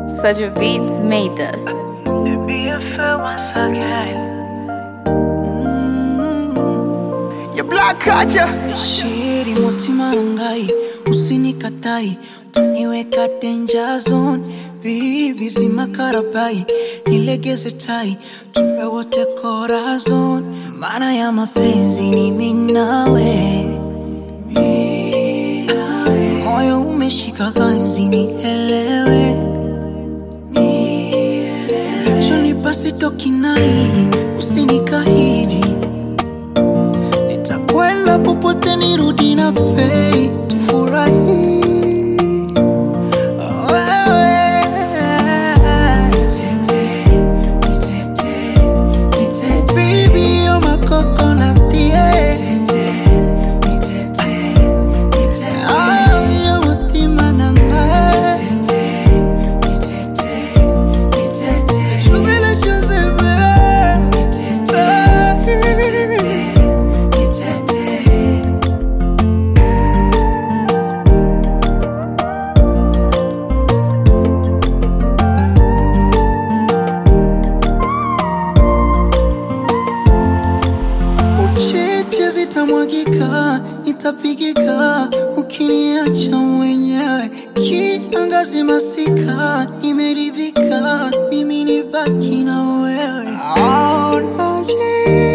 Such a beats made this. Be a fair once again. Your black culture. shiri mutima nangai usinikatai tuniweka danger zone bibi zimakarabai nilegeze tai tupe wote corazon maana ya mapenzi ni minawe moyo umeshika ganzi nielewe chonipasi tokinai usinikahidi nitakwenda popote nirudi na pei tufurahi Wewe. Baby, you're my coconut, yeah. Ah, you're mutima nanga. Subira Joseph, Ucheche zitamwagika, nitapigika ukiniacha mwenyewe. Kiangazi masika, nimeridhika, mimi nibaki na wewe. Oh, naji